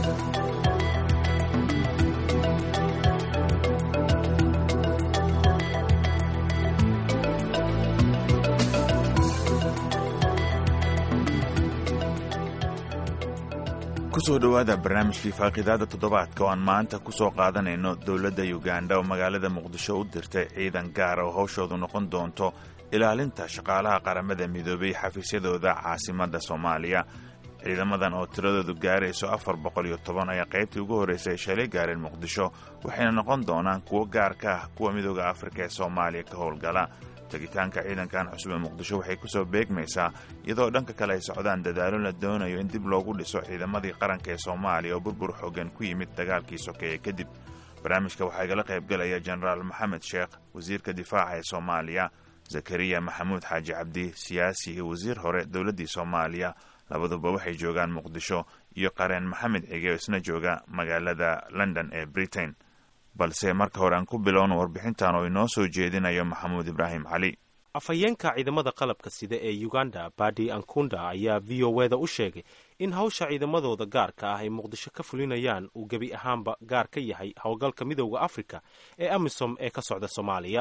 kusoo dhowaada barnaamijkii faaqidaada toddobaadka oo aan maanta ku soo qaadanayno dowladda yuganda oo magaalada muqdisho u dirtay ciidan gaar oo hawshoodu noqon doonto ilaalinta shaqaalaha qaramada midoobay xafiisyadooda caasimadda soomaaliya ciidamadan oo tiradoodu gaarayso afar boqol iyo toban ayaa qaybtii ugu horraysay ay shalay gaareen muqdisho waxayna noqon doonaan kuwo gaar ka ah kuwa midooda afrika ee soomaaliya ka howlgala tegitaanka ciidankan cusub ee muqdisho waxay ku soo beegmaysaa iyadoo dhanka kale ay socdaan dadaalo la doonayo in dib loogu dhiso ciidamadii qaranka ee soomaaliya oo burbur xoogan ku yimid dagaalkii sokeeye kadib barnaamijka waxaa igala qaybgalaya jenaraal maxamed sheekh wasiirka difaaca ee soomaaliya zakariya maxamuud xaaji cabdi siyaasi iyo wasiir hore dowladdii soomaaliya labaduba waxay joogaan muqdisho iyo qareen maxamed cige oo isna jooga magaalada london ee britain balse marka hore aan ku bilowno warbixintan oo inoo soo jeedinayo maxamuud ibraahim cali afhayeenka ciidamada qalabka sida ee uganda badi ankunda ayaa v o e da u sheegay in hawsha ciidamadooda gaarka ah ay muqdisho ka fulinayaan uu gebi ahaanba gaar ka yahay howlgalka midooda africa ee amisom ee ka socda soomaaliya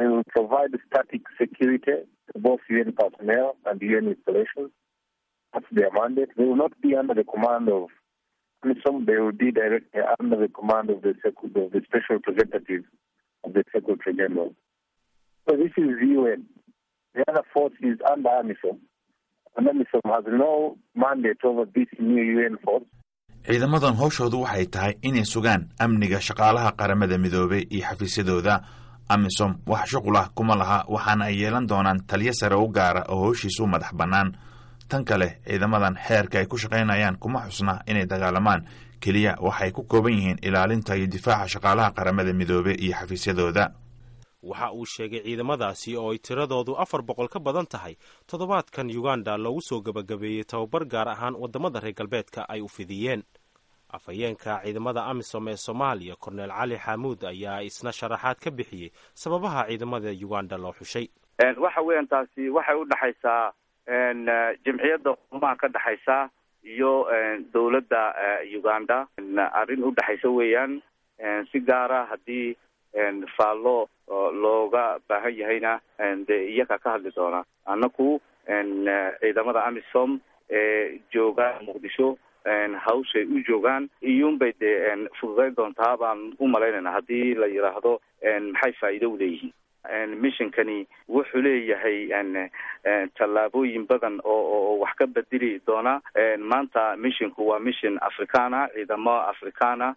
AMISOM, they will be directly under the command of the, of the special representative of the Secretary General. So this is the UN. The other force is under AMISOM. And AMISOM has no mandate over this new UN force. ciidamadan howshoodu waxay tahay inay sugaan amniga shaqaalaha qaramada midoobay iyo xafiisyadooda amisom wax shuqul ah kuma laha waxaana ay yeelan doonaan taliyo sare u gaara oo howshiisu madax bannaan tan kale ciidamadan xeerka ay ku shaqaynayaan kuma xusna inay dagaalamaan keliya waxay ku kooban yihiin ilaalinta iyo difaaca shaqaalaha qaramada midoobe iyo xafiisyadooda waxa uu sheegay ciidamadaasi oo ay tiradoodu afar boqol ka badan tahay toddobaadkan uganda loogu soo gebagabeeyey tababar gaar ahaan waddamada reer galbeedka ay u fidiyeen afhayeenka ciidamada amisom ee soomaaliya korneel cali xaamuud ayaa isna sharaxaad ka bixiyey sababaha ciidamada uganda loo xushay waxa weeyaan taasi waxay u dhexaysaa jamciyadda xumaha ka dhexaysa iyo dowladda uganda arrin u dhexaysa weeyaan si gaara haddii faallo looga baahan yahayna dee iyaga ka hadli doona annaku ciidamada amisom ee jooga muqdisho hawshay u joogaan iyuunbay dee fududayn doontaa baan u malaynayna haddii la yidhaahdo maxay faa'iido u leeyihiin missionkani wuxuu leeyahay tallaabooyin badan oo oo wax ka bedeli doona maanta missionku waa mission africana ciidamo africana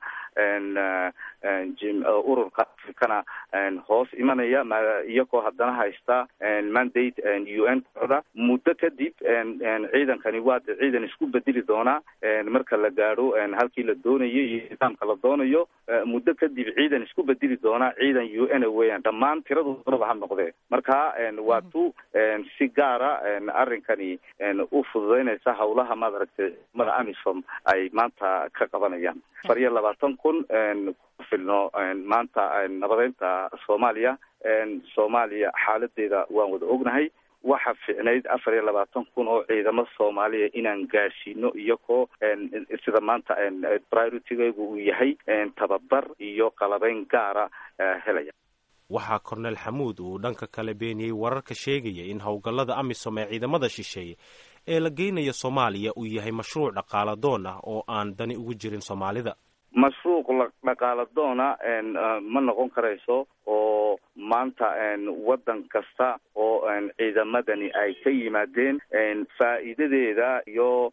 ururka africana hoos imanaya iyagoo haddana haysta mandate u n kooda muddo kadib ciidankani waa ciidan isku bedeli doona marka la gaadho halkii la doonayo iyo nidaamka la doonayo muddo kadib ciidan isku bedeli doona ciidan u n weeyaan dhammaan tiradoodaba ha noqdee marka waa tu si gaara arrinkani u fududaynaysa hawlaha maad aragtay ciidamada amisom ay maanta ka qabanayaan afar iyo labaatan kun ku filno maanta nabadeynta soomaaliya soomaaliya xaaladeeda waan wada ognahay waxa ficnayd afar iyo labaatan kun oo ciidamo soomaaliya inaan gaadhsiino iyagoo sida maanta prioritigaygu uu yahay tababar iyo qalabeyn gaara helaya waxaa korneel xamuud uu dhanka kale beeniyey wararka sheegaya in howlgallada amisom ee ciidamada shisheeye ee la geynayo soomaaliya uu yahay mashruuc dhaqaala doon ah oo aan dani ugu jirin soomaalida mashruuc dhaqaala doona ma noqon karayso oo maanta waddan kasta oo ciidamadani ay ka yimaadeen faa'iidadeeda iyo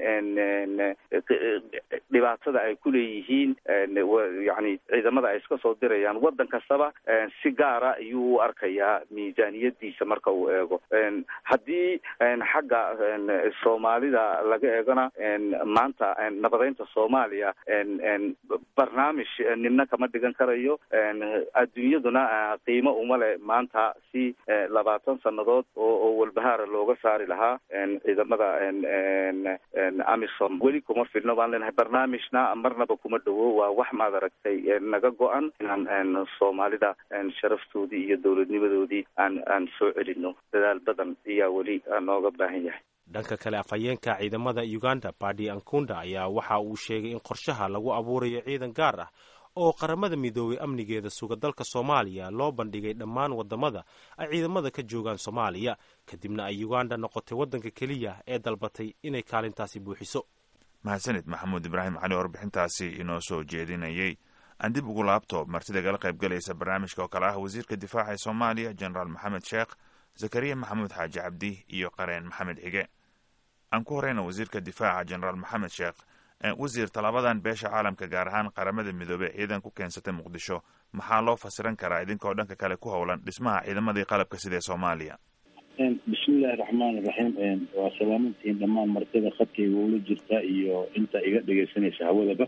dhibaatada ay ku leeyihiin yani ciidamada ay iska soo dirayaan waddan kastaba si gaara ayuu u arkayaa miisaaniyadiisa marka uu eego haddii xagga soomaalida laga eegona maanta nabadeynta soomaaliya barnaamij nina kama dhigan karayo adduunyaduna qiimo uma le maanta si labaatan sannadood oo oo walbahaara looga saari lahaa ciidamada amisom weli kuma filno baan leenahay barnaamijna marnaba kuma dhowo waa wax maad aragtay naga go-an inaan soomaalida sharaftoodii iyo dowladnimadoodii aan aan soo celino dadaal badan ayaa weli nooga baahan yahay dhanka kale afhayeenka ciidamada uganda badi ankunda ayaa waxa uu sheegay in qorshaha lagu abuurayo ciidan gaar ah oo qaramada midoobay amnigeeda suga dalka soomaaliya loo bandhigay dhammaan wadamada ay ciidamada ka joogaan soomaaliya kadibna ay uganda noqotay waddanka keliya ee dalbatay inay kaalintaasi buuxiso mahadsanid maxamuud ibraahim cali warbixintaasi inoo soo jeedinayey aan dib ugu laabto martida gala qayb galaysa barnaamijka oo kale ah wasiirka difaaca ee soomaaliya jenaraal maxamed sheekh zakariya maxamuud xaaji cabdi iyo qareen maxamed xige aan ku horeyna wasiirka difaaca jenaraal maxamed sheekh wasiir tallaabadan beesha caalamka gaar ahaan qaramada midoobey ciidan ku keensatay muqdisho maxaa loo fasiran karaa idinkoo dhanka kale ku howlan dhismaha ciidamadii qalabka sida ee soomaaliya bismillahi raxmaan iraxiim waa salaamantihiin dhammaan martida khadkayga ula jirta iyo inta iga dhegaysanaysa hawadaba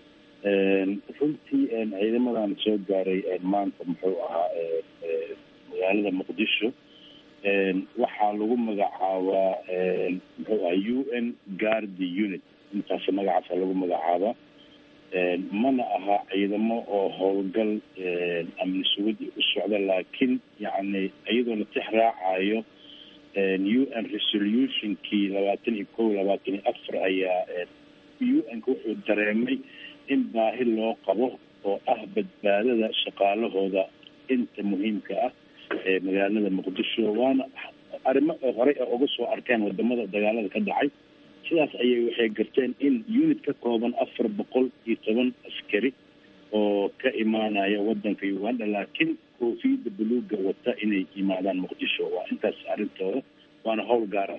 runtii ciidamadan soo gaaray maanta muxuu ahaa magaalada muqdisho waxaa lagu magacaabaa muxuu aha u n guardi unit intaas magacaasa lagu magacaabaa mana aha ciidamo oo howlgal amni sugid u socda laakiin yacni iyadoo la tix raacayo u n resolutionkii labaatan iyo kow labaatan iyo afar ayaa u n-ka wuxuu dareemay in baahi loo qabo oo ah badbaadada shaqaalahooda inta muhiimka ah ee magaalada muqdisho waana arrimo horey a uga soo arkeen wadamada dagaalada ka dhacay sidaas ayay waxay garteen in unit ka kooban afar boqol iyo toban askari oo ka imaanaya wadanka uganda laakiin koofiyada buluuga wata inay yimaadaan muqdisho waa intaas arrintooda waana howl gaara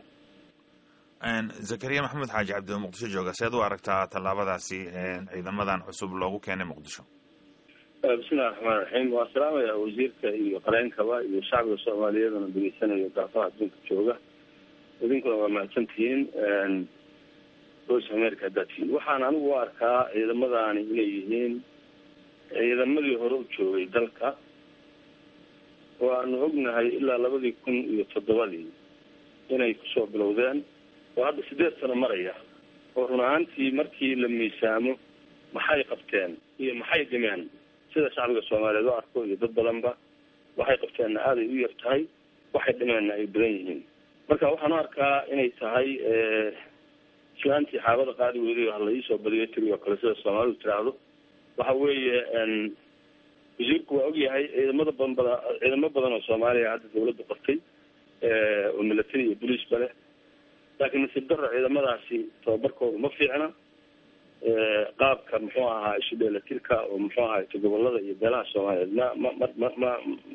zakariya maxamed xaaji cabdi oo muqdisho jooga seed u aragtaa tallaabadaasi ciidamadan cusub loogu keenay muqdisho bismillahi raxmaan raxiim waa salaamaya wasiirka iyo qareenkaba iyo shacbiga soomaaliyeedana degeysanayo gaafaha adduunka jooga idinkuna waa mahadsantihiin voice america haddaad tihiin waxaan anigu u arkaa ciidamadaani inay yihiin ciidamadii hore u joogay dalka oo aanu ognahay ilaa labadii kun iyo toddobadii inay kusoo bilowdeen oo hadda sideed sano maraya oo run ahaantii markii la miisaamo maxay qabteen iyo maxay dhimeen sida shacbiga soomaaliyeed u arko iyo dad badanba waxay qabteenna aaday u yar tahay waxay dhimeenna ay badan yihiin marka waxaan u arkaa inay tahay islaantii xaabada qaadi weyday hala iisoo badiyo tiri oo kale sida soomaalidu tiraahdo waxa weeye wasiirku waa ogyahay ciidamada badan bada ciidamo badan oo soomaaliya hadda dawladda qortay oo milatary iyo boliisba leh laakiin nasiib darro ciidamadaasi tababarkooda ma fiicna qaabka muxuu ahaa isu dheelatirka oo muxuu ahay gobolada iyo beelaha soomaaliyeed ma ma ma ma ma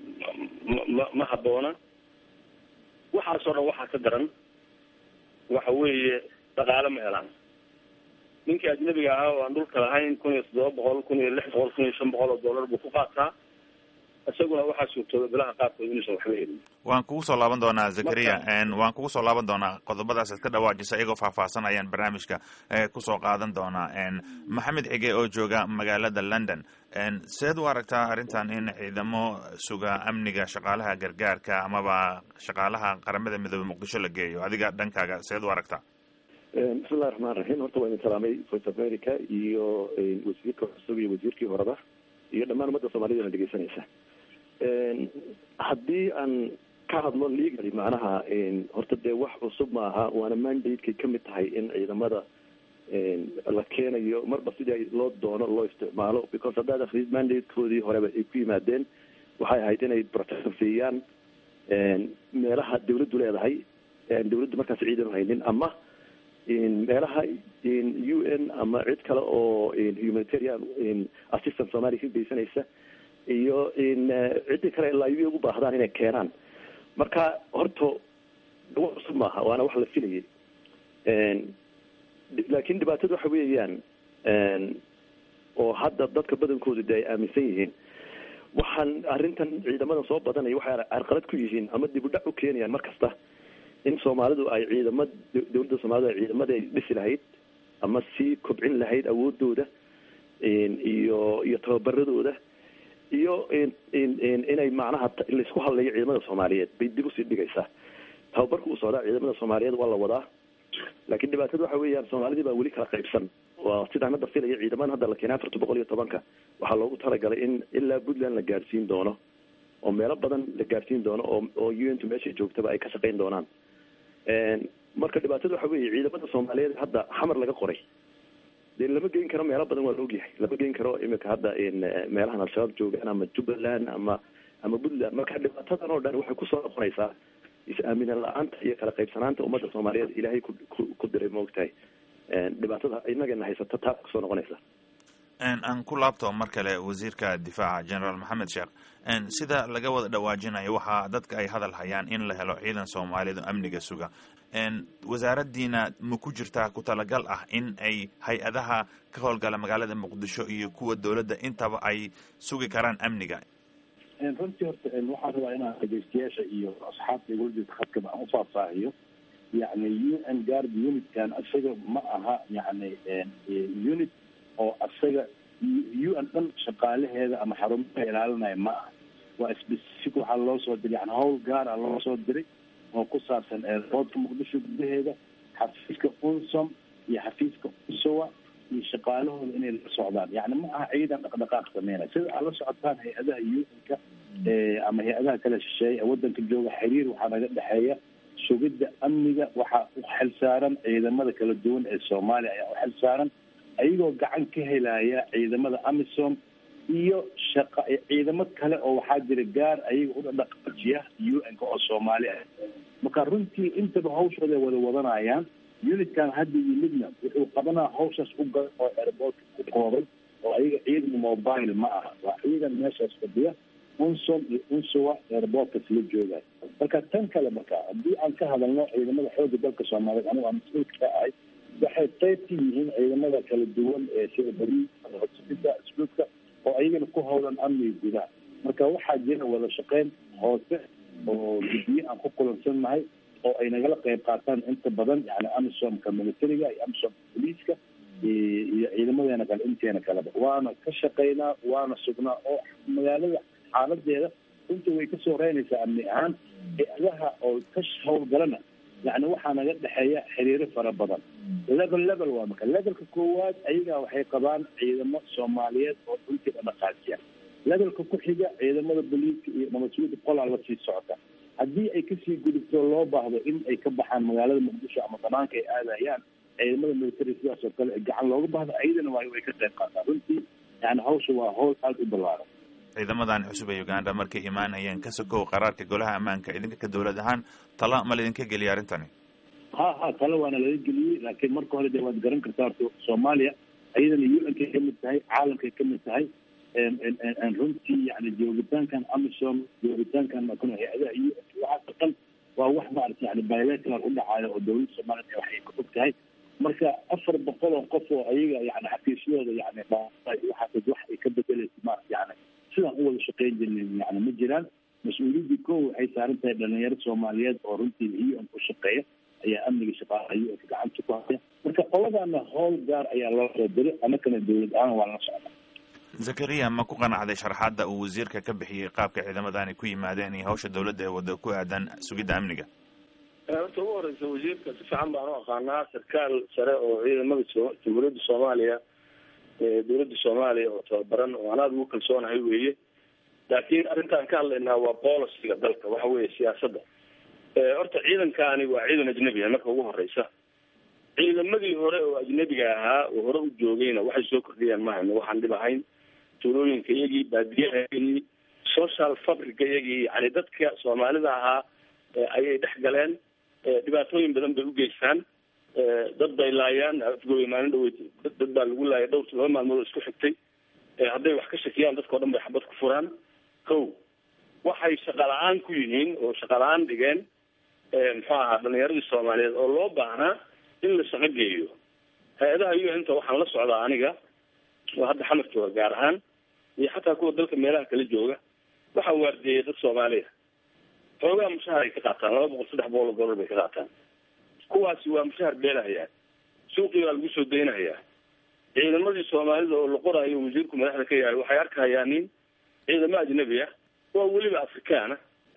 ma ma haboona waxaasoo dhan waxaa ka daran waxa weeye dhaqaale ma helaan ninkii ajnabiga ahaa oo aan dhulka lahayn kun iyo toddoba boqol kun iyo lix boqol kun iyo shan boqol oo dollar buu ku qaataa isaguna waxaa suurtooda bilaha qaarkood inuusan waxba helin waan kugu soo laaban doonaa zakariya waan kugu soo laaban doonaa qodobadaas aad ka dhawaajisa iyagoo faahfaahsan ayaan barnaamijka kusoo qaadan doonaa maxamed xige oo jooga magaalada london seed u aragtaa arrintan in ciidamo suga amniga shaqaalaha gargaarka amaba shaqaalaha qaramada midoobe muqdisho la geeyo adiga dhankaaga seed u aragtaa bismillahi raxmaan raxiim horta waa idin salaamay voice of america iyo wasiirka cusub iyo wasiirkii horeba iyo dhammaan ummadda soomaalida na dhegeysanaysa haddii aan ka hadlo legally macnaha horta dee wax cusub maaha waana mandatekay kamid tahay in ciidamada la keenayo marba sidii loo doono loo isticmaalo because haddaad akrid mandatekoodii horeba ay ku yimaadeen waxay ahayd inay protection siiyaan meelaha dawladdu leedahay dawladdu markaas ciidan uhaynin ama meelaha u n ama cid kale oo humanitarian assistance soomaaliya ka geysanaysa iyo ciddii kale laayibi ugu baahdaan inay keenaan marka horta wax cusub maaha waana wax la filayay laakiin dhibaatadu waxa weeyaan oo hadda dadka badankoodu de ay aaminsan yihiin waxaan arrintan ciidamadan soo badanaya waxay carqalad ku yihiin ama dib u dhac u keenayaan mar kasta in soomaalidu ay ciidama dawladda soomalidu ay ciidamada ay dhisi lahayd ama sii kobcin lahayd awoodooda iyo iyo tababaradooda iyo inay macnaha laisku hadlayo ciidamada soomaaliyeed bay dib usii dhigaysaa tababarka uu socdaa ciidamada soomaaliyeed waa la wadaa laakiin dhibaatada waxa weeyaan soomaalidii baa weli kala qaybsan waa sidaan hadda filaya ciidamadan hadda la keenay afarta boqol iyo tobanka waxaa loogu talagalay in ilaa puntland la gaadhsiin doono oo meelo badan la gaadhsiin doono oo oo u n tu meeshay joogtaba ay ka shaqayn doonaan marka dhibaatada waxa weeye ciidamada soomaaliyeed hadda xamar laga qoray dee lama geyn karo meelo badan waa la ogyahay lama geyn karo imika hadda meelahan al-shabaab joogaan ama jubbaland ama ama puntland marka dhibaatadan oo dhan waxay kusoo noqonaysaa is-aamina la-aanta iyo kala qaybsanaanta ummadda soomaaliyeed ilaahay ku ku diray maogtahay dhibaatada inagana haysata taa kusoo noqonaysa aan ku laabto mar kale wasiirka difaaca generaal maxamed sheekh sida laga wada dhawaajinayo waxaa dadka ay hadal hayaan in la helo ciidan soomaaliyeed oo amniga suga wasaaraddiina ma ku jirtaa ku talagal ah in ay hay-adaha ka howlgala magaalada muqdisho iyo kuwa dowladda intaba ay sugi karaan amniga runtii horta waxaan rabaa inaan dhegeystayaasha iyo asxaabta igula jirta khadkaba aan ufaahfaahiyo yani u n guard unitkan isaga ma aha yani unit oo isaga u n dhan shaqaalaheeda ama xarumaha ilaalinaya ma aha waa specific waxaa loo soo diray yani howl gaara loo soo diray oo ku saabsan eerboodka muqdisho gudaheeda xafiiska unsom iyo xafiiska unsowa iyo shaqaalahooda inay la socdaan yani ma aha ciidan dhaqdhaqaaq sameynaya sida aad la socotaan hay-adaha u-nka ama hay-adaha kale shisheeye ee wadanka jooga xiriir waxaa naga dhexeeya sugidda amniga waxaa u xilsaaran ciidamada kala duwan ee soomaaliya ayaa u xilsaaran ayagoo gacan ka helaya ciidamada amisom iyo shaqa ciidamo kale oo waxaa jira gaar ayaga u dhaqaajiya u-nka oo soomaali ah marka runtii intaba hawshooda wada wadanayaan unitkan hadda yimidna wuxuu qabanaa hawshaas u galan oo airboortka ku kooban oo ayaga ciidan mobile ma aha waa ciidan meeshaas fadhiya unsom iyo unsowa airboortkas la joogayo marka tan kale marka haddii aan ka hadalno ciidamada xooga dalka soomaaliyeed anigu aan mas-uulka ka ahay waxay qayb ka yihiin ciidamada kala duwan ee sida bari hodsida isluudka oo ayagana ku howlan amniga gudaha marka waxaa jira wada shaqeyn hoose oo guddiye aan ku kulansannahay oo ay nagala qayb qaataan inta badan yani amisomka militariga iyo amisomka boliiska iyo ciidamadeena kale inteena kaleba waana ka shaqaynaa waana sugnaa oo magaalada xaaladeeda runtii way kasoo reynaysaa amni ahaan hay-adaha oo ka howlgalana yani waxaa naga dhexeeya xiriiro fara badan level level waa marka levelka koowaad ayagaa waxay qabaan ciidamo soomaaliyeed oo runtii dhaqaajiya levelka ku xiga ciidamada boliiska iyo nabadsuuda qolaa lasii socota haddii ay kasii gudubto loo baahdo in ay ka baxaan magaalada muqdisho ama banaanka ay aadayaan ciidamada military sidaas oo kale gacan looga baahdo ayadana waa way ka qayb qaataan runtii yani hawsha waa hawl aada u ballaaran ciidamadan cusub ee uganda markay imaanayeen ka sokow qaraarka golaha ammaanka idinka ka dowlad ahaan tala ma laydinka geliya arrintani ha ha tala waana laga geliyey laakiin marka hore de waad garan kartaa horta soomaaliya ayadana u n kay kamid tahay caalamkay kamid tahay runtii yani joogitaankan amisom joogitaankan makun hay-adaha u n waxaasoo dhan waa wax maarata yani bilateral u dhacayo oo dowladda soomaaliya waxay ka og tahay marka afar boqol oo qof oo ayaga yani xafiisyadooda yani waxaas wax ay ka bedeleysa maarata yani sidaan u wada shaqeyn jirnin yani ma jiraan mas-uuliyaddii ko waxay saaran tahay dhalinyaro soomaaliyeed oo runtii u n ku shaqeeya ayaa amniga shaqaalaha u nka gacanta ku haya marka qoladana howl gaar ayaa loo soo diray anakana dowlad ahaan waa la socda zakariya ma ku qanacday sharaxaadda uu wasiirka ka bixiyey qaabka ciidamadani ku yimaadeen iyo hawsha dowladda ee wada ku aadan sugidda amniga horta ugu horeysa wasiirka si fiican baan u aqaanaa sarkaal sare oo ciidamada jamhuuriyadda soomaaliya dowladda soomaaliya oo tababaran oo anaad ugu kalsoonahay weeye laakiin arrintaan ka hadlaynaa waa boliciga dalka waxa weeye siyaasadda horta ciidankaani waa ciidan ajnebi ah marka ugu horeysa ciidamadii hore oo ajnebiga ahaa oo hore u joogayna waxay soo kordhiyaan mahayno waxaan dhib ahayn tuulooyinka iyagii baadiyahayagii social fabrica iyagii yani dadka soomaalida ahaa ayay dhex galeen dhibaatooyin badan bay u geystaan dad bay laayaan afgooya maalin dhaweyd dad baa lagu laayay dhowr laba maalmood oo isku xigtay hadday wax ka shakiyaan dadka o dhan bay xabad ku furaan ko waxay shaqa la-aan ku yihiin oo shaqa la-aan dhigeen muxuu ahaa dhalinyaradii soomaaliyeed oo loo baahnaa in la shaqo geeyo hay-adaha u inta waxaan la socdaa aniga oo hadda xamar jooga gaar ahaan iyo xataa kuwa dalka meelaha kala jooga waxaa waardeeyay dad soomaaliya xoogaa mushahar ay ka qaataan laba boqol saddex boqol oo dollar bay ka qaataan kuwaasi waa mushahar beelahayaa suuqii baa lagu soo daynahayaa ciidamadii soomaalida oo la qoraayo wasiirku madaxda ka yahay waxay arkahayaan nin ciidamo ajnabi ah waa weliba afrikaana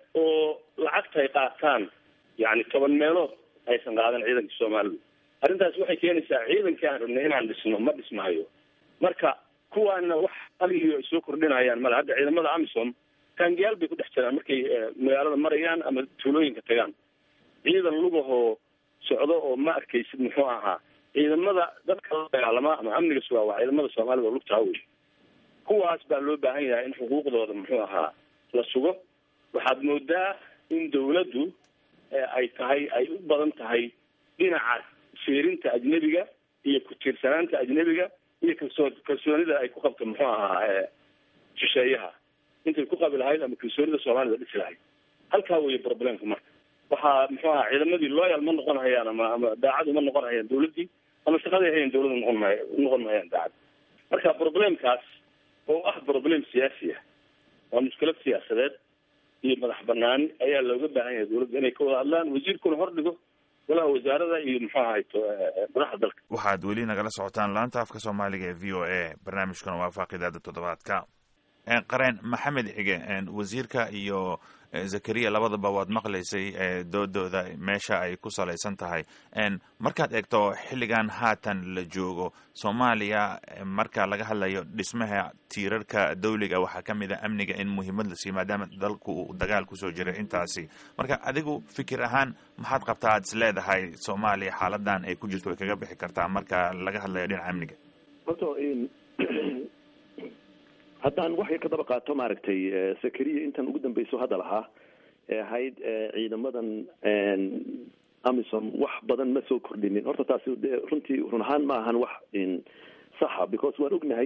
oo lacagta ay qaataan yani toban meelood aysan qaadan ciidanka soomaalidu arrintaas waxay keenaysaa ciidankii aan rabnay inaan dhisno ma dhismahayo marka kuwaana wax aliyo ay soo kordhinayaan male hadda ciidamada amisom taangiyaal bay ku dhex jiraan markay magaalada marayaan ama tuulooyinka tagaan ciidan lugahoo socdo oo ma arkaysid muxuu ahaa ciidamada dadka la dagaalama ama amniga sugaa waa ciidamada soomaalida oo lugtaa wey kuwaas baa loo baahan yahay in xuquuqdooda muxuu ahaa la sugo waxaad moodaa in dawladdu ay tahay ay u badan tahay dhinaca fiirinta ajnebiga iyo ku-tiirsanaanta ajnebiga iyo kalsoo kalsoonida ay ku qabto muxuu ahaa shisheeyaha intay ku qabi lahayd ama kalsoonida soomaalida dhisi lahayd halkaa weeye problemka marka waxaa muxuu ahaa ciidamadii loyal ma noqon hayaan ama ama daacadu ma noqon hayaan dawladdii ama shaqaday hayan dawladda noqon maay noqon mahayaan daacad marka problemkaas oo ah problem siyaasi ah waa mushkilad siyaasadeed iyo madax banaani ayaa looga baahan yahay dawladda inay ka wada hadlaan wasiirkuna hordhigo golaha wasaarada iyo muxuu ahayto madaxda dalka waxaad weli nagala socotaan laanta afka soomaaliga ee v o a barnaamijkuna waa faaqidaada toddobaadka qareen maxamed xige wasiirka iyo zakariya labadaba waad maqlaysay doodooda meesha ay ku salaysan tahay markaad eegto xilligan haatan la joogo soomaaliya marka laga hadlayo dhismaha tiirarka dawliga waxaa ka mid a amniga in muhiimad la siiyo maadaama dalku uu dagaal kusoo jiray intaasi marka adigu fikir ahaan maxaad qabtaa aad is leedahay soomaaliya xaaladan ay ku jirto way kaga bixi kartaa marka laga hadlayo dhinaca amniga haddaan wax yar ka daba qaato maaragtay sakariya intan ugu dambeyso hadda lahaa ee ahayd ciidamadan amisom wax badan ma soo kordhinin horta taasi de runtii run ahaan ma ahan wax saxa because waan ognahay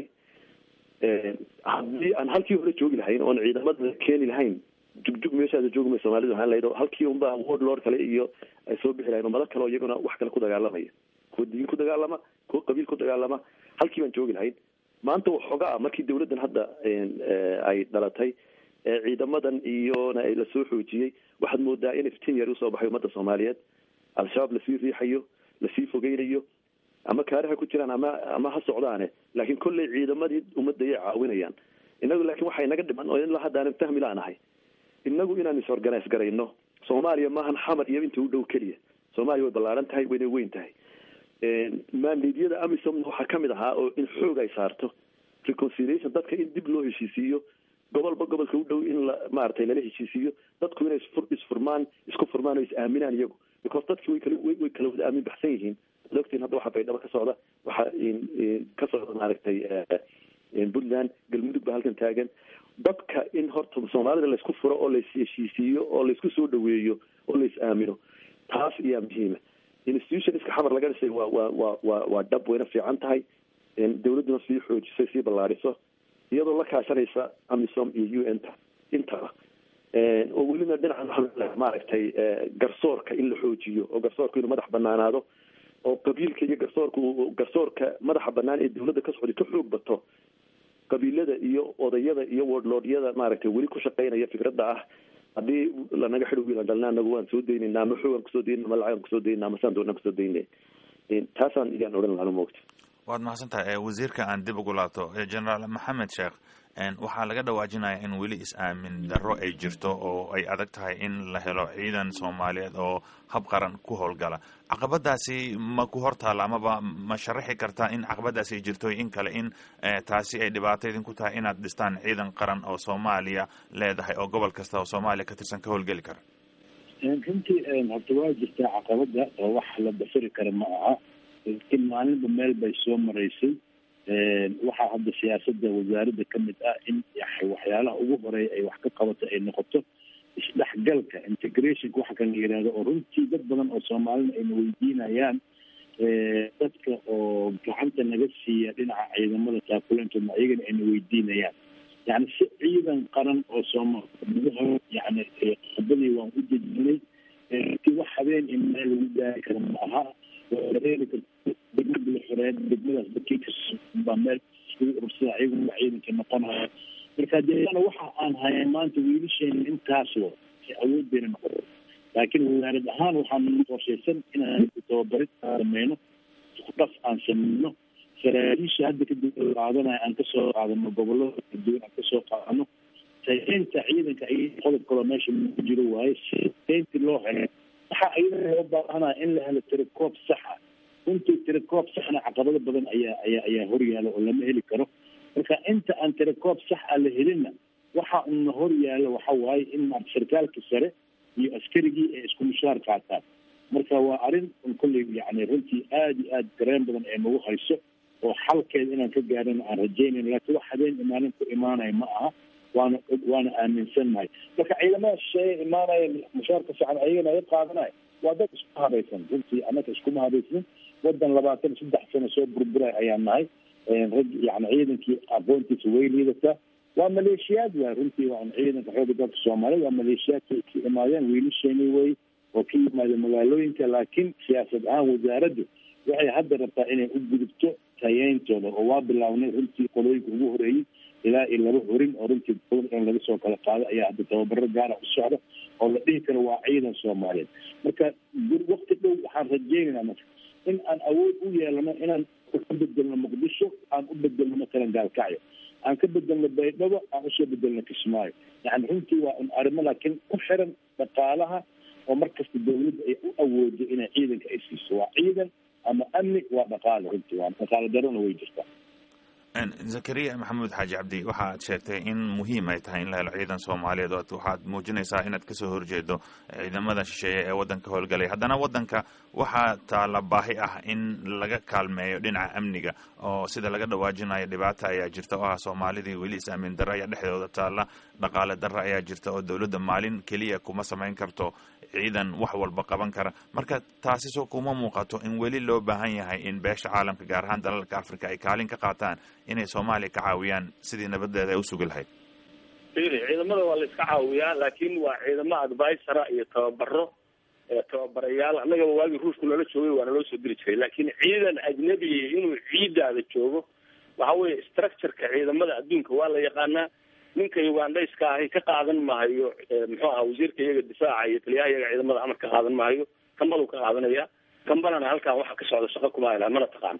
haddii aan halkii hore joogi lahayn oon ciidamada keeni lahayn jugjug meeshaada joogma soomaalida waxaan lahayd halkii unba word lord kale iyo ay soo bixi lahayn oo madal kale oo iyaguna wax kale ku dagaalamaya kuwa diin ku dagaalama kuwa qabiil ku dagaalama halkii baan joogi lahayn maanta waxoogaa markii dawladdan hadda ay dhalatay ciidamadan iyona lasoo xoojiyey waxaad moodaa in iftiin yar usoo baxay ummadda soomaaliyeed al-shabaab lasii riixayo lasii fogeynayo ama kaariha ku jiraan ama ama ha socdaane laakiin kolley ciidamadii ummadda ayay caawinayaan inagu laakiin waxay naga dhiman oo ilaa hadda aanan fahmi laanahay inagu inaan is-organise garayno soomaaliya maahan xamar iyo inta u dhow keliya soomaaliya way ballaaran tahay wayna weyn tahay maandeedyada amisom waxaa kamid ahaa oo in xoog ay saarto reconciliation dadka in dib loo heshiisiiyo gobolba gobolka u dhow in la maaragtay lala heshiisiiyo dadku inay isfur isfurmaan isku furmaan oo is aaminaan iyagu because dadki way kala way kala wada aamin baxsan yihiin ad ogtiin hadda waxaa baydhabo ka socda waxaa ka socda maaragtay puntland galmudug ba halkan taagan dadka in horta soomaalida laysku furo oo lais heshiisiiyo oo laysku soo dhaweeyo oo lais aamino taas ayaa muhiima institutionska xamar laga dhisay waa waa waa waa waa dhab wayna fiican tahay dawladduna sii xoojisay sii ballaariso iyadoo la kaashanaysa amisom iyo u n ta intaba oo welina dhinaca maaragtay garsoorka in la xoojiyo oo garsoorka inuu madax banaanaado oo qabiilka iyo garsoorka garsoorka madaxa banaan ee dawladda ka socday ka xoog bato qabiilada iyo odayada iyo wordlordyada maaragtay weli ku shaqeynaya fikradda ah haddii lanaga xidh wiilan dhalna anagu waan soo daynayna ama xoogaan kusoo daynana ama lacagaan kusoo daynana ama saan doonaan kusoo daynay taasaan iyaan odhan lahaa moogta waad mahadsan tahay wasiirka aan dib ugu laabto generaal maxamed sheekh waxaa laga dhawaajinaya in weli is-aamin darro ay jirto oo ay adag tahay in la helo ciidan soomaaliyeed oo hab qaran ku howlgala caqabadaasi ma ku hortaalla amaba ma sharaxi kartaa in caqabadaasi ay jirto in kale in taasi ay dhibaato idinku tahay inaad dhistaan ciidan qaran oo soomaaliya leedahay oo gobol kasta oo soomaaliya ka tirsan ka howlgeli kara runtii horta waa jirtaa caqabada oo wax la basiri kara ma aha laakiin maalinba meel bay soo maraysay waxaa hadda siyaasada wasaaradda kamid ah in waxyaalaha ugu horeeya ay wax ka qabato ay noqoto isdhexgalka integrationka waxa kan la yihahdo oo runtii dad badan oo soomaalina ayna weydiinayaan dadka oo gacanta naga siiya dhinaca ciidamada taakuleentooda ayagana ayna weydiinayaan yani si ciidan qaran oo soomaal yani qodobadii waan u dejinay runtii wax habeen in meel lagu gaari karo ma aha waa dareeri karta degmada la xoreed degmadaas dadkii kabaa meel iskugu urursada ayagu waa ciidanka noqonaya marka deana waxa aan hayaa maanta wiilasheena intaas wa si awood bayna noqon laakiin wasaarad ahaan waxaan qorshaysan inaan tababarid sameyno dhaf aan sameyno saraakiisha hadda kadib qaadanaya aan kasoo qaadano gobolada kala duwan aan kasoo qaadano tayeynta ciidanka ay qodob kaloo meesha ku jiro waaye si tayeynti loo helo waxaa iyada loo baahanaya in la helo tirakoob saxa runtii tirakoob saxna caqabado badan ayaa ayaa ayaa horyaala oo lama heli karo marka inta aan tirakoob sax a la helinna waxa una horyaala waxa waaye in maarata sarkaalka sare iyo askarigii ay isku mushaar qaataan marka waa arrin kolley yani runtii aada iyo aada dareen badan ee nagu hayso oo xalkeeda inaan ka gaarana aan rajaynayn laakiin wax habeen imaanin ku imaanaya ma aha waana waana aaminsannahay marka ciidamada shisheeye imaanaya mushaarka fiican ayagana ay qaadanaya waa dad isku habaysan runtii annaka iskuma habaysanin wadan labaatan saddex sano soo burburay ayaan nahay rag yani ciidankii aqoontiisa way liidataa waa maleeshiyaad waay runtii waa ciidanka xooga dalka soomaaliyed waa maleeshiyaadka ka imaadeen wiilasheeni wey oo ka yimaadeen magaalooyinka laakiin siyaasad ahaan wasaaraddu waxay hadda rabtaa inay u gudubto tayeyntooda oo waa bilaabnay runtii qolooyinka ugu horeeyey ilaa iyo laba horin oo runtii in laga soo kala qaado ayaa hadda tababaro gaara u socda oo la dhihi karo waa ciidan soomaaliyeed marka wakti dhow waxaan rajeynaynaa marka in aan awood u yeelano inaan ka bedelno muqdisho aan u bedelno matalan gaalkacyo aan ka bedelno baydhabo aan usoo bedelno kismaayo yani runtii waa un arrimo laakiin ku xiran dhaqaalaha oo markasta dawladda ay u awoodo inay ciidanka ay siiso waa ciidan ama amni waa dhaqaale runtii waa dhaqaale darona way jirtaa zakariya maxamuud xaaji cabdi waxaad sheegtay in muhiim ay tahay in la helo ciidan soomaaliyeed oo waxaad muujinaysaa inaad kasoo horjeedo ciidamada shisheeye ee waddanka howlgalay haddana waddanka waxaa taala baahi ah in laga kaalmeeyo dhinaca amniga oo sida laga dhawaajinayo dhibaata ayaa jirta oo ah soomaalidii weli is-aamin darro ayaa dhexdooda taalla dhaqaale darro ayaa jirta oo dowladda maalin keliya kuma samayn karto ciidan wax walba qaban kara marka taasi soo kuma muuqato in weli loo baahan yahay in beesha caalamka gaar ahaan dalalka africa ay kaalin ka qaataan inay soomaaliya ka caawiyaan sidii nabadeeda ay usugi lahayd fili ciidamada waa la iska caawiyaa laakiin waa ciidamo advisora iyo tababaro tababarayaal annagaba waagii ruushku nala joogay waa naloo soo diri jiray laakiin ciidan ajnabiya inuu ciidaada joogo waxa weeye structureka ciidamada adduunka waa la yaqaanaa ninka ugandhayska ahi ka qaadan maayo muxuu aha wasiirka iyaga difaaca iyo taliyaha iyaga ciidamada amar ka qaadan maayo kambaluu ka qaadanaya kambalana halkaan waxa ka socda shaqo kuma haylaan mana taqaan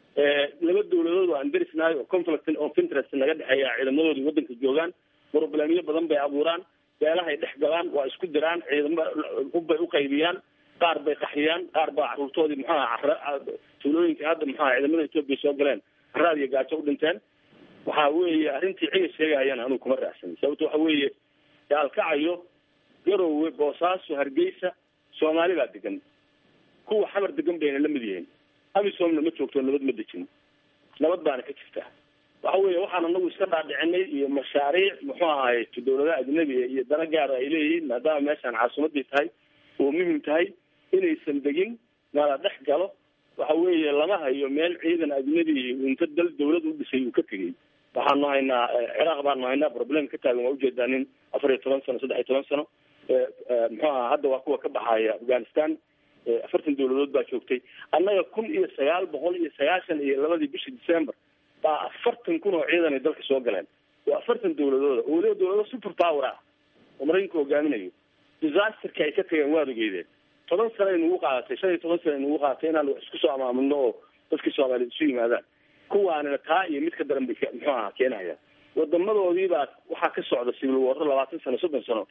laba dawladood aan derisnahay oo conflict of interest naga dhexeeya ciidamadoodii waddanka joogaan problemyo badan bay abuuraan beelahay dhex galaan waa isku diraan ciidamo hubbay uqaybiyaan qaar bay qaxiyaan qaar baa caruurtoodii muxuaha tuulooyinka hadda muxuaha ciidamada etoobiya soo galeen caraad iyo gaajo u dhinteen waxa weeye arrintii ciga sheegayana anugu kuma raacsan sababto waxa weeye gaalkacayo garowe boosaaso hargeysa soomaali baa degan kuwa xamar degan bayna lamid yihiin amisomna ma joogto nabad ma dejin nabad baana ka jirta waxa weeye waxaan anagu iska dhaadhicinay iyo mashaariic muxuu ahaay dawladaha ajnabiga iyo dana gaara ay leeyihiin maadaama meeshaan caasimadii tahay oo muhim tahay inaysan degin nala dhex galo waxa weeye lama hayo meel ciidan ajnabi inta dal dawlad u dhisay uu ka tegey waxaanu haynaa ciraaq baanu haynaa problem ka taagan waa ujeedaa nin afar iyo toban sano saddex iyo toban sano muxuu aha hadda waa kuwa ka baxaya afghanistan afartan dawladood baa joogtay annaga kun iyo sagaal boqol iyo sagaashan iyo labadii bishii december baa afartan kun oo ciidan ay dalka soo galeen waa afartan dawladooda oo weliba dawlado super power ah oo maraykanka hogaaminayo disasterka ay ka tageen waad ogeydeen toban sano ay nagu qaadatay shan iyo toban sano ay nagu qaadatay inaan wax isku soo amaamulno oo dadkii soomaaliyeed isu yimaadaan kuwaanina taa iyo mid ka daran bay muxuu aha keenayaan wadamadoodii baa waxaa ka socda civil warro labaatan sano soddon sano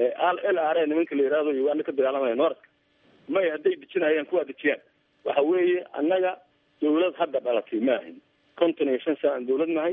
l r a nimanka la yihahdo uganda ka dagaalamaya noorka may hadday dejinayaan kuwaa dejiyaan waxa weeye annaga dawlad hadda dhalatay ma ahin konton iyo shan sana aan dawlad nahay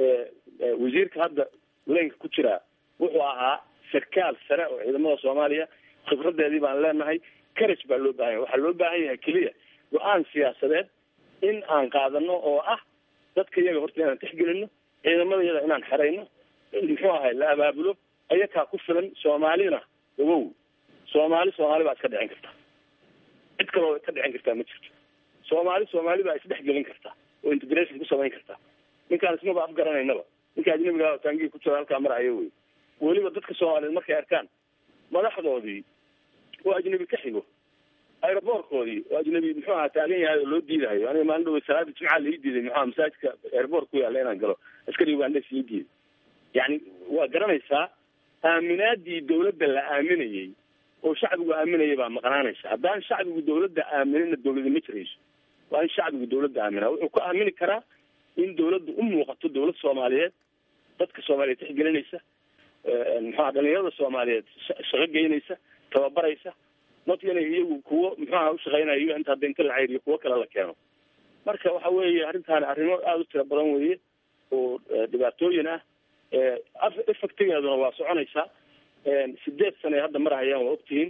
wasiirka hadda leynka ku jiraa wuxuu ahaa sarkaal sare oo ciidamada soomaaliya khibradeedii baan leenahay carage baa loo bahan yahay waxaa loo baahan yahay keliya go-aan siyaasadeed in aan qaadano oo ah dadka iyaga horta inaan tixgelino ciidamada iyada inaan xerayno muxuu ahay la abaabulo ayakaa ku filan soomaalina ogow soomaali soomaali baa iska dhicin karta cid kaloo ka dhicin kartaa ma jirto soomaali soomaali baa isdhexgelin karta oo integration ku samayn karta ninkaan ismaba afgaranaynaba ninka ajnabiga taangii ku jira halkaa maraya wey weliba dadka soomaaliyeed markay arkaan madaxdoodii oo ajnabi ka xigo aeroboorkoodii oo ajnabi muxuu aha taagan yahay oo loo diidahayo aniga maalin dhawe salaada jimca lai diiday muxuaha masaajidka airboort ku yaalla inaan galo askari ugandes ii diiday yani waa garanaysaa aaminaadii dawladda la aaminayay oo shacbigu aaminaya baa maqnaanaysa haddaan shacbigu dawladda aaminina dawladi ma jirayso waa in shacbigu dawladda aaminaa wuxuu ku aamini karaa in dawladdu u muuqato dawlad soomaaliyeed dadka soomaaliyeed tixgelinaysa muxuaha dhalinyarada soomaaliyeed shaqo geynaysa tababaraysa not inay iyagu kuwo muxuaha ushaqeynayo inta hadda inta la ceyriyo kuwo kale la keeno marka waxa weeye arrintaani arrimo aada u tira badan weeye oo dhibaatooyin ah effectigeeduna waa soconaysaa sideed sane hadda marahayaan waa ogtihiin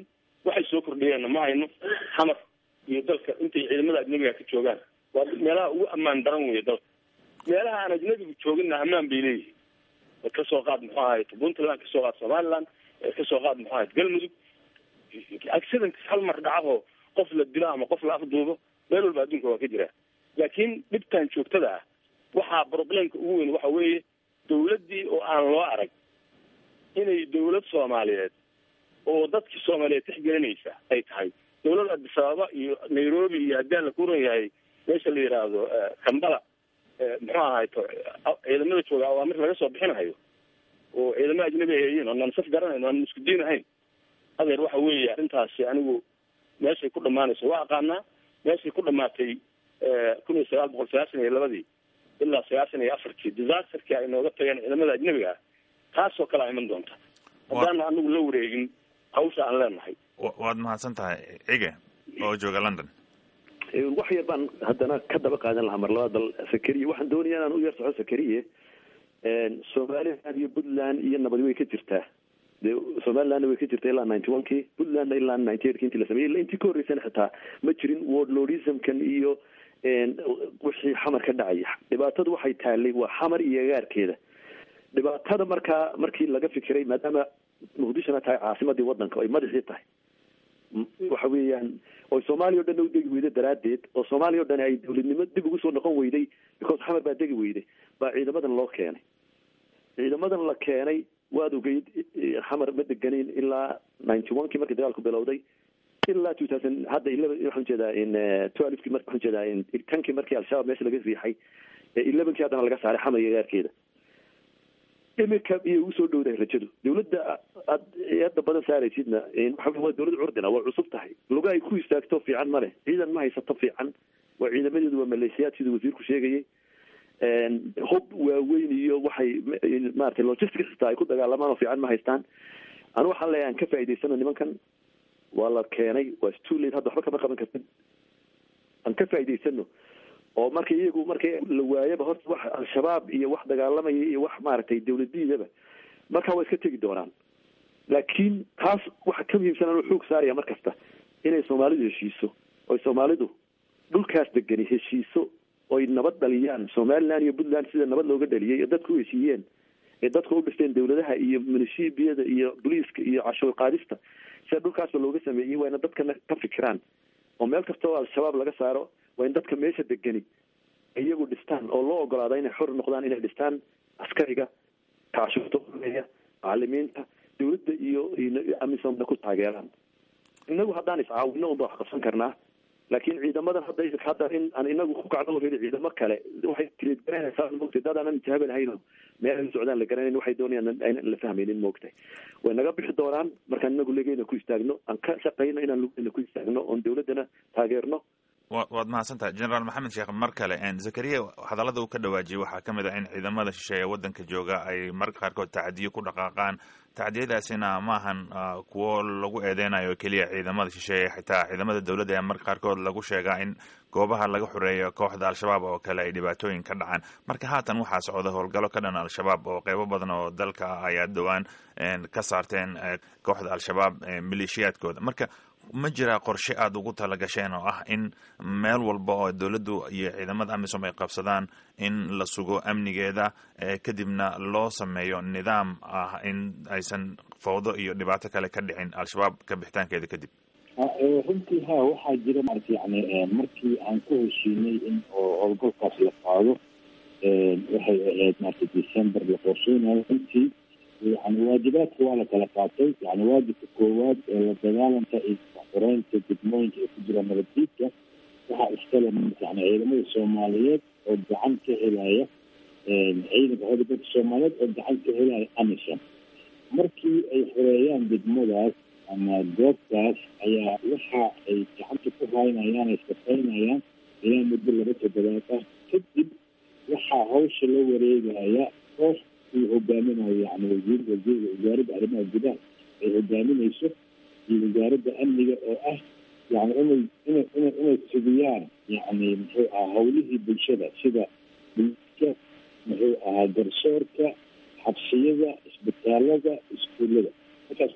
waxay soo kordhiyeenna ma hayno xamar iyo dalka intay ciidamada ajnabiga ka joogaan waa meelaha ugu ammaan daran weeye dalka meelaha aan ajnabigu jooginna ammaan bay leeyihiin kasoo qaad muxuu ahayd puntland kasoo qaad somaliland kasoo qaad muxuu ahayd galmudug accident hal mar dhacahoo qof la dilo ama qof la afduubo meel walba adduunka waa ka jira laakiin dhibtan joogtada ah waxaa problemka ugu weyn waxa weeye dawladdii oo aan loo arag inay dawlad soomaaliyeed oo dadkii soomaaliyeed tixgelinaysa ay tahay dawlad addis ababa iyo nairobi iyo haddii la kuran yahay meesha la yidhaahdo kambala muxuu ahay ciidamada jooga awaamir laga soo bixinayo oo ciidamo ajnabi ay hayiin oo naan saf garanayno aan isku diin ahayn adeer waxa weeye arrintaasi anigu meeshay ku dhamaanayso waa aqaanaa meeshay ku dhamaatay kun iyo sagaal boqol sagaashan iyo labadii ilaa sagaashan iyo afartii disasterkii ay nooga tageen ciidamada ajnabiga ah taasoo kale a iman doonta haddaana anigu la wareegin hawsha aan leenahay waad mahadsan tahay cige oo jooga london wax yar baan haddana ka daba qaadan lahaa mar labaa dal sakariye waxaan doonaya inaan u yar soco sakariye somaliland iyo puntland iyo nabadi way ka jirtaa de somalilandna way ka jirtaa ilaa ninety one ki puntlandna ilaa ninety eight ki intii la sameeyey illa intii ka horreysana xitaa ma jirin wordlordismkan iyo wixii xamar ka dhacaya dhibaatadu waxay taalay waa xamar iyo agaarkeeda dhibaatada markaa markii laga fikiray maadaama muqdishona tahay caasimadii wadanka ay madaxii tahay waxa weeyaan oo soomaaliya o dhan u degi weyday daraaddeed oo soomaaliya o dhan ay dawladnimo dib ugu soo noqon weyday because xamar baa degi weyday baa ciidamadan loo keenay ciidamadan la keenay waad ogeyd xamar ma deganeyn ilaa ninety one kii markii dagaalku bilowday ilaa two thousand hadda eleven waxaan ujeedaa in twelvekii mar waxaan ujeedaa in tankii markii al-shabaab meesha laga riixay elevenkii haddana laga saaray xamar iyo gaarkeeda iminka iyo ugu soo dhowdahay rajadu dawladda aad hadda badan saaraysidna waxa waa dawlad curdina waa cusub tahay luga ay ku istaagto fiican ma leh ciidan ma haysato fiican waa ciidamadeedu waa maleeshiyaad siduu wasiirku sheegayay hub waaweyn iyo waxay maratay logistics xitaa ay ku dagaalamaan oo fiican ma haystaan anu waxaan leeyahay aan ka faa'idaysano nimankan waa la keenay waa stulate hadda waxba kama qaban kartid aan ka faa'idaysano oo marka iyagu markay la waayaba horta wax al-shabaab iyo wax dagaalamaya iyo wax maaragtay dawladiidaba markaa waa iska tegi doonaan laakiin taas waxa ka muhiimsan anuu xoog saaraya mar kasta inay soomaalidu heshiiso oy soomaalidu dhulkaas degani heshiiso oy nabad dhaliyaan somaliland iyo puntland sida nabad looga dhaliyay ee dadku u heshiiyeen ee dadka u dhisteen dawladaha iyo munishibiyada iyo boliiska iyo cashuur qaadista sida dhulkaasba looga sameeyey waa ina dadkana ka fikiraan oo meel kasta oo al-shabaab laga saaro waa in dadka meesha degani iyagu dhistaan oo loo ogolaada inay xor noqdaan inay dhistaan askariga kaashuurta uleya macalimiinta dawladda iyo amisomna ku taageeraan inagu haddaan iscaawino unba wax qabsan karnaa laakiin ciidamadan hadda hadda in aan inagu ku kacno weli ciidamo kale waxay tiridgaranaysaa mogtay dad aanan intihaabanahayn meel ay socdaan la garanayn waxay doonayaan aynan la fahmaynin moogtay way naga bixi doonaan markaan inagu legeena ku istaagno aan ka shaqayno inaan lugeena ku istaagno oon dawladdana taageerno waad mahadsantahay generaal maxamed sheekh mar kale zakariya hadallada uu ka dhawaajiyey waxaa ka mid ah in ciidamada shisheeye waddanka jooga ay marka qaarkood tacadiyo ku dhaqaaqaan tacdiyadaasina maahan kuwo lagu eedeynayo keliya ciidamada shisheeye xitaa ciidamada dowladda ee marka qaarkood lagu sheegaa in goobaha laga xoreeyo kooxda al-shabaab oo kale ay dhibaatooyin ka dhacaan marka haatan waxaa socda howlgallo ka dhan al-shabaab oo qeybo badan oo dalka ah ayaa dhowaan ka saarteen kooxda al-shabaab maleeshiyaadkooda marka ma jiraa qorshe aada ugu talagasheen oo ah in meel walba oo dowladdu iyo ciidamada amisom ay qabsadaan in la sugo amnigeeda kadibna loo sameeyo nidaam ah in aysan fawdo iyo dhibaato kale ka dhicin al-shabaab ka bixitaankeeda kadib runtii ha waxaa jira maarata yani markii aan ku heshiinay in oo howlgalkaas la qaado waxay ahayd maarata december la qorsheynayo runtii yani waajibaadka waa la kala qaatay yani waajibka koowaad ee la dagaalanka iyo xoreynta degmooyinka ee ku jira nabaddiidka waxaa iskale yani ciidamada soomaaliyeed oo gacan ka helaya ciidanka xooga dalka soomaaliyeed oo gacan ka helaya amisom markii ay xoreeyaan degmadaas ama goobtaas ayaa waxa ay gacanta ku haynayaan ay shaqaynayaan ilaa muddo laba toddobaad ah kadib waxaa hawsha la wareegaya koox uu hogaaminayo yani wasiir wasiirka wasaaradda arrimaha gudaha ay hogaaminayso iyo wasaaradda amniga oo ah yani inay ina ina inay sugiyaan yani muxuu ahaa hawlihii bulshada sida bulka muxuu ahaa garsoorka xabsiyada isbitaalada iskuullada markaas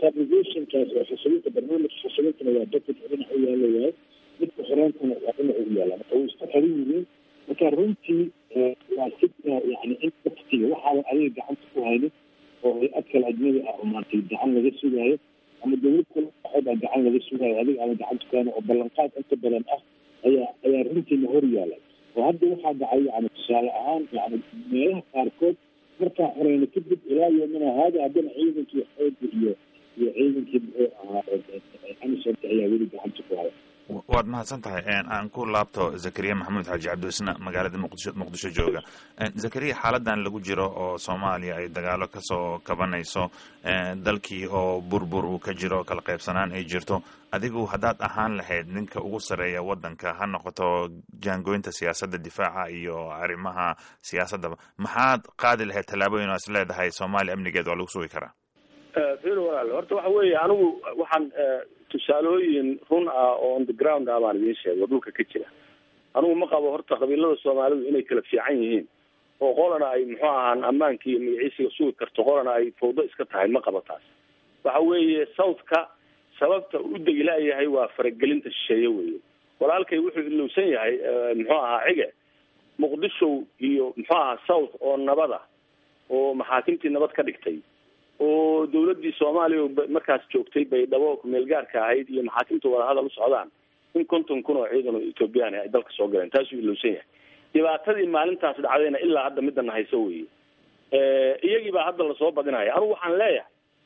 stabilizationkaas oo xasilinta barnaamijka xasilintana waa budget dhinac u yaala waayo midka xoreentana waa dhinac u yaala marka way isku xiran yihiin marka runtii waa sida yani in waktiga waxaadan adiga gacanta ku haynin oo hay-ad kale ajnabi ah oo maaragtay gacan laga sugaayo ama dowlad kale waxoobaa gacan laga sugaayo adiga ama gacanta ku haynin oo ballanqaad inta badan ah ayaa ayaa runtiina hor yaala oo hadda waxaa dhacay yani tusaale ahaan yani meelaha qaarkood markaa xoreyna kadib ilaa yomina haada haddana ciidankii xooga iyo iyo ciidankii muxuu ahaa amisonka ayaa weli gacanta ku haya waad mahadsan tahay aan ku laabto zakariya maxamuud xaaji cabdiisna magaalada muqdisho muqdisho jooga zakariya xaaladan lagu jiro oo soomaaliya ay dagaalo kasoo kabanayso dalkii oo burbur uu ka jiro kala qaybsanaan ay jirto adigu haddaad ahaan lahayd ninka ugu sareeya wadanka ha noqoto jaangooyinta siyaasadda difaaca iyo arrimaha siyaasaddaba maxaad qaadi lahayd tallaabooyin oo is leedahay soomaaliya amnigeed waa lagu sugi karaa firo walaal horta waxa weeye anigu waxaan tusaalooyin run ah oo on the ground ah baan idiin sheegay oo dhulka ka jira anigu ma qabo horta qabiilada soomaalidu inay kala fiican yihiin oo qolana ay muxuu ahaan ammaanka iyo magaciisiga sugi karto qolana ay fawdo iska tahay ma qabo taas waxa weeye southka sababta u degi laayahay waa faragelinta shisheeye weeye walaalkay wuxuu ilowsan yahay muxuu ahaa cige muqdisho iyo muxuu ahaa south oo nabada oo maxaakimtii nabad ka dhigtay oo dawladdii soomaaliya markaas joogtay baydhabo kumeel gaarka ahayd iyo maxaakimta wadahadal u socdaan in konton kun oo ciidan oo ethoobiyan ay dalka soo galeen taasuu ilowsan yahay dhibaatadii maalintaas dhacdayna ilaa hadda midana hayso weeye iyagii baa hadda lasoo badinaya anugu waxaan leeyahay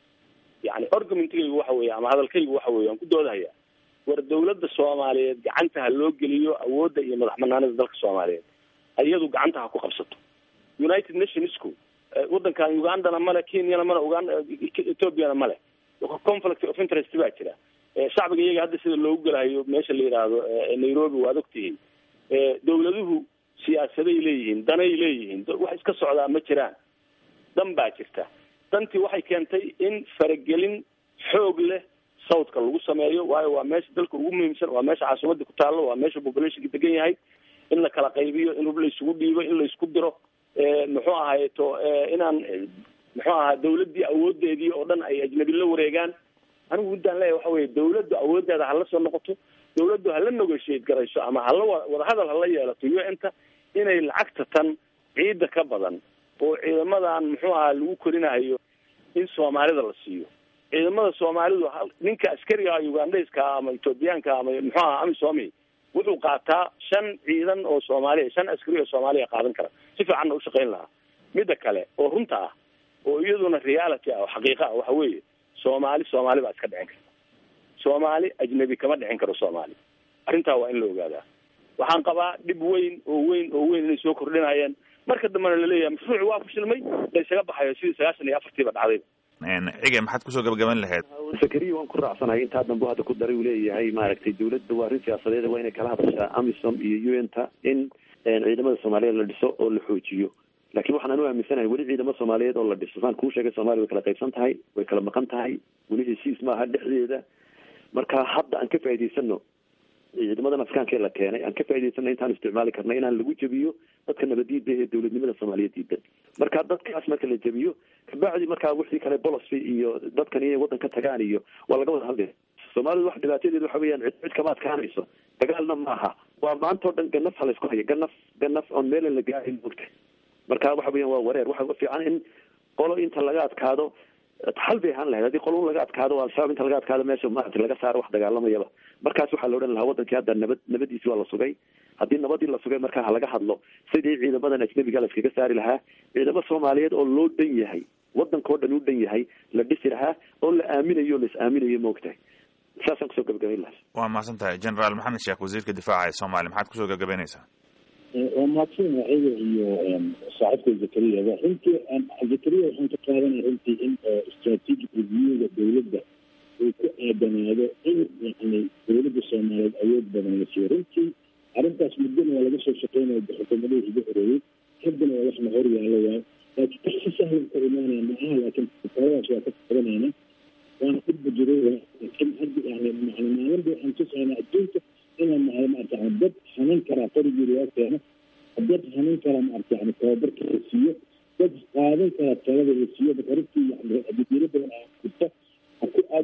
yani argumentigaygu waxa weeye ama hadalkaygu waxa weye aan ku doodahaya war dawladda soomaaliyeed gacanta ha loo geliyo awoodda iyo madax banaanida dalka soomaaliyeed iyadu gacanta ha ku qabsato united nationsku wadankan ugandana male kenyana male uganda ethoopiana male conflict of interest baa jira shacbiga iyaga hadda sida loogu gelahayo meesha la yidhaahdo nairobi waad ogtihiin dawladuhu siyaasaday leeyihiin danay leeyihiin wax iska socdaa ma jiraan dan baa jirta dantii waxay keentay in faragelin xoog leh southka lagu sameeyo waayo waa meesha dalka ugu muhiimsan waa meesha caasimadda ku taallo waa meesha populationka degan yahay in la kala qaybiyo in hub la isugu dhiibo in la isku diro muxuu ahay to inaan muxuu ahaa dawladdii awoodeedii oo dhan ay ajnabi la wareegaan anigu muddaan leeyahay waxa weye dawladdu awooddeeda hala soo noqoto dawladdu hala negotiate garayso ama hala wadahadal hala yeelato u n ta inay lacagta tan ciidda ka badan oo ciidamadan muxuu ahaa lagu korinayo in soomaalida la siiyo ciidamada soomaalidu ninka askariga ugandhayska ama ethoobiyaanka ama muxuu ahaa amisomi wuxuu qaataa shan ciidan oo soomaaliya shan askari oo soomaaliya qaadan kara si fiicanna ushaqayn lahaa midda kale oo runta ah oo iyaduna reality ah oo xaqiiqa ah waxa weeye soomaali soomaali baa iska dhicin karta soomaali ajnabi kama dhicin karo soomaali arrintaa waa in la ogaadaa waxaan qabaa dhib weyn oo weyn oo weyn inay soo kordhinayeen marka dambena laleeyahay mashruuci waa fashilmay la isaga baxayo sidii sagaashan iyo afartiiba dhacdayba cige maxaad kusoo gabagaban lahayd sakariya waan ku raacsanahay intaa dambe hadda ku daray uu leeyahay maaragtay dawladda waa arrin siyaasadeed waa inay kala hadashaa amisom iyo u n ta in ciidamada soomaaliyeed la dhiso oo la xoojiyo laakiin waxaan anu aaminsanahay weli ciidamo soomaaliyeed oo la dhiso saan kuu sheegay soomaliya way kala qaybsan tahay way kala maqan tahay weli heshiis maaha dhexdeeda marka hadda aan ka faa'idaysano ciidamadan afrikaanka ee la keenay aan ka faa'idaysano intaan isticmaali karna inaan lagu jebiyo dadka nabadiida ee dawladnimada soomaaliyeed diidan marka dadkaas marka la jebiyo kabacdi markaa wixii kale bolosi iyo dadkan inay waddan ka tagaan iyo waa laga wada hadlaya soomaalidu wax dhibaatadeed waxa weeyaan cid cid kama adkaanayso dagaalna maaha waa maanta oo dhan ganaf ha laysku haya ganaf ganaf oon meelan la gaarin mogta marka waxa weeyaan waa wareer waxa fiican in qolo inta laga adkaado xal bay ahaan lahayd haddii qolo laga adkaado al-shabaab inta laga adkaado meesha maaragtay laga saaro wax dagaalamayaba markaas waxaa la odhan lahaa wadankii hadda nabad nabadiisi waa la sugay haddii nabadii la sugay markaa halaga hadlo sidii ciidamadan ajnabiga la iskaga saari lahaa ciidamo soomaaliyeed oo loo dhan yahay wadankao dhan u dhan yahay la dhisi lahaa oo la aaminayo o la is aaminayo maogtahay saasaan kusoo gabagabayn lahaa waa mahadsan tahay generaal maxamed sheekh wasiirka difaaca ee soomaaliya maxaad kusoo gabagabaynaysaa waa mahadsan ciga iyo saaxiibka zakariyaba runtii zakariya waxaan ka qaadanaya runtii in strategic reviewga dawladda uu ku aadanaado in yani dawladda soomaaliyeed awood badan la siiyo runtii arrintaas muddana waa laga soo shaqeynaya xukuumadihii iga horeeyey haddana waa wax la hor yaalo waayo laakiin wax si sahlan ka imaanaya maaha laakiin taladaas waa ka qadanayna waana dhibba jiray laakiin hadda yani macna maalinba waxaan tusaynaa adduunka inaan nahay maarata yani dad hanan karaa qorigii loo keeno dad hanan karaa maarata yani tababarka la siiyo dad qaadan karaa talada la siiyo marka runtii yani adidiro badan aa jirta ha ku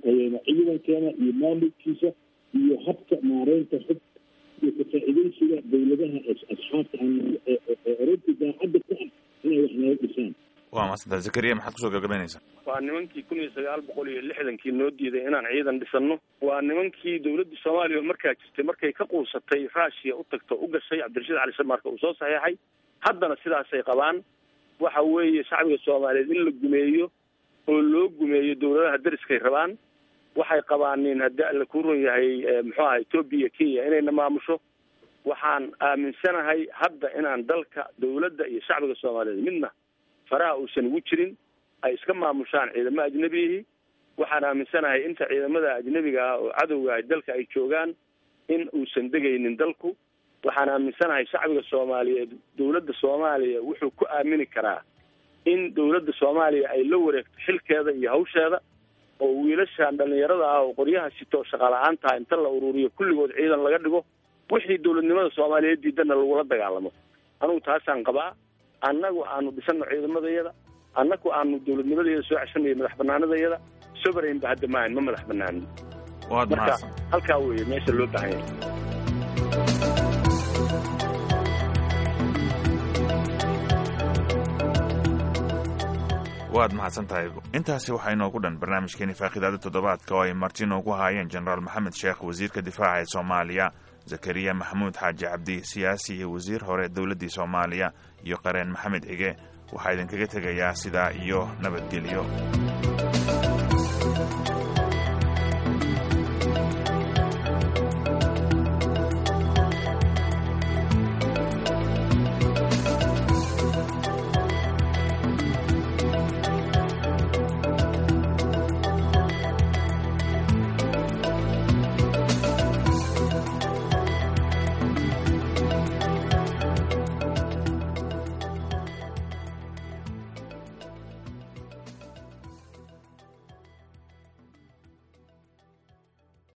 tayeeno ciidankeena iyo maamulkiisa iyo habka maareynta xog iyo ka-faa'iidaysiga dowladaha asxaabta oranti daacadda ku ah inay wax naga dhisaan waa maasanta zakariya maxaad kusoo gabagabaynaysaa waa nimankii kun iyo sagaal boqol iyo lixdankii noo diiday inaan ciidan dhisanno waa nimankii dowladda soomaaliya markaa jirtay markay ka quusatay rushia u tagto u gashay cabdirashiid cali samarka uu soo saxeexay haddana sidaasay qabaan waxa weeye shacbiga soomaaliyeed in la gumeeyo oo loo gumeeyo dowladaha dariskay rabaan waxay qabaanin haddii alla ku run yahay muxuu aha etoobiya kenya inayna maamusho waxaan aaminsanahay hadda inaan dalka dowladda iyo shacbiga soomaaliyeed midna faraha uusan ugu jirin ay iska maamushaan ciidamo ajnebiyihi waxaan aaminsanahay inta ciidamada ajnebiga ah oo cadowga ah dalka ay joogaan in uusan degaynin dalku waxaan aaminsanahay shacbiga soomaaliyeed dowladda soomaaliya wuxuu ku aamini karaa in dowladda soomaaliya ay la wareegto xilkeeda iyo hawsheeda oo wiilashan dhalinyarada ah oo qoryaha sito shaqala-aan taha inta la ururiyo kulligood ciidan laga dhigo wixii dowladnimada soomaaliyeed diidana lagula dagaalamo anugu taasaan qabaa annagu aanu dhisano ciidamadayada annagu aanu dowladnimadayada soo ceshanayo madax banaanadayada sovereign ba hadda maahan ma madax banaanin waad marka mahadsan halkaa weeye meesha loo baahan yahay waad mahadsan tahay intaasi waxaa inoogu dhan barnaamijkeeni faaqidaada toddobaadka oo ay marti inoogu haayeen jenaraal maxamed sheekh wasiirka difaaca ee soomaaliya zakariya maxamuud xaaji cabdi siyaasi iyo wasiir hore dowladdii soomaaliya iyo qareen maxamed cige waxaa idinkaga tegayaa sidaa iyo nabadgelyo